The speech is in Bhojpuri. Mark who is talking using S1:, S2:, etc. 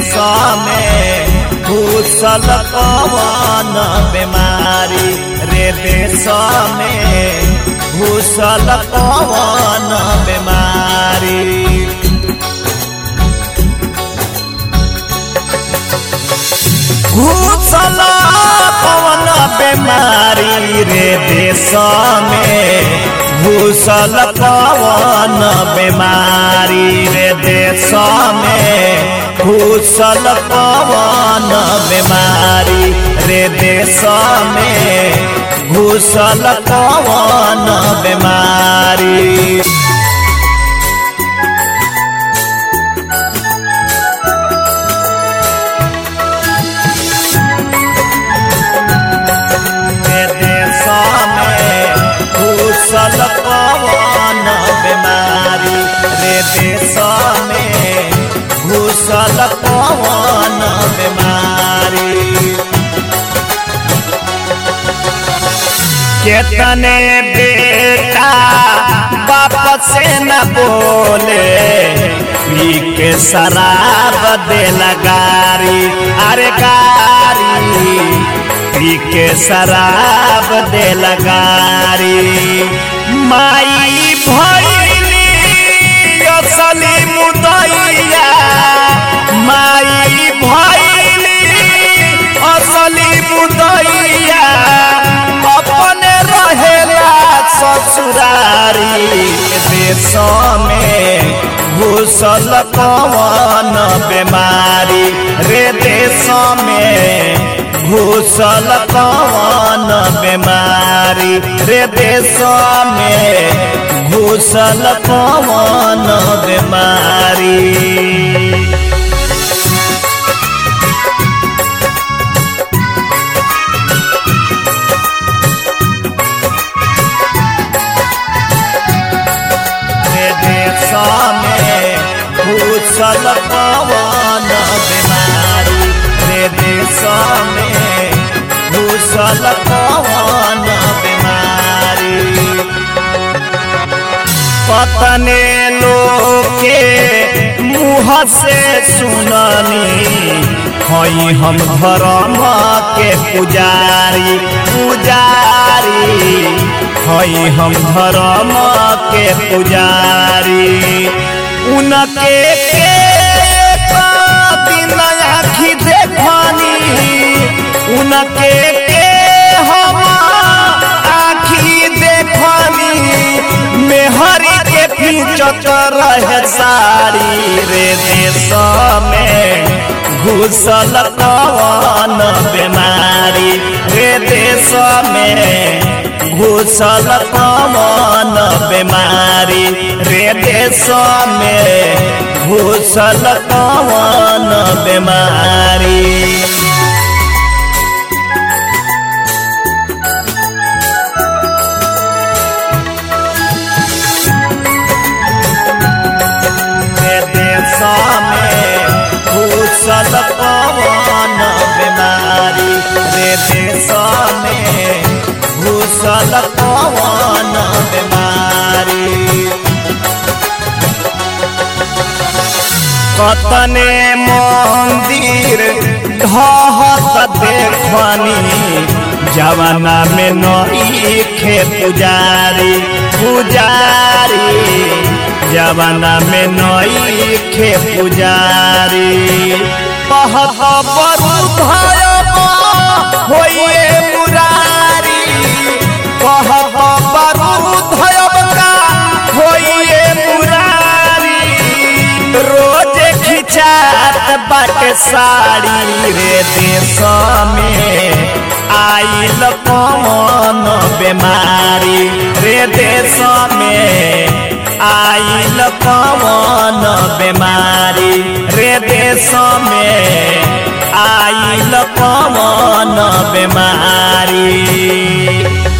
S1: देश में घुसल कवन बीमारी रे देश में घुसल कवन बीमारी घुसल कवन बीमारी रे देश में घुसल कवन बीमारी रे देश में घुसल कवन बीमारी रे देश में घुसल कवन बीमारी रे देश में घुसल कवन बीमारी रे देश में घुसल कवन बीमारी केतने बेटा बाप से न बोले पी के शराब दे लगारी अरे गारी पी के शराब दे लगारी माई भैली असली मुदैया माई भैली असली मुदैया अपने रहेला ससुरारी देश में घुसल कवन बीमारी रे देश में घुसल कवन बीमारी रे देश में घुसल कवन बीमारी रे देश में घुसल कवन बीमारी रे देश में घुसल कवन बीमारी पतने लोग के मुँह से सुननी हई हम धर्म के पुजारी पुजारी हई हम धर्म के पुजारी उनके के दिन आखी देखनी उनके के हम आखी देखनी मेहरी के पीछत रहे सारी रे देश में घुसल कवन बीमारी रे देश में घुसल कवन बीमारी रे देश में घुसल कवन बीमारी रे देश में घुसल कवन बीमारी रे देश में घुसल कवन बीमारी कतने मंदिर ढहत देखनी जवाना में नई खे पुजारी पुजारी जवाना में नई खे पुजारी पहत बरु भयब होइए मुरारी कहब बरु भयब का होइए मुरारी रोज खिंचात बाटे साड़ी रे देश में आइल कौन बीमारी रे देश में आइल कौन बीमारी रे देश में आइल कौन बीमारी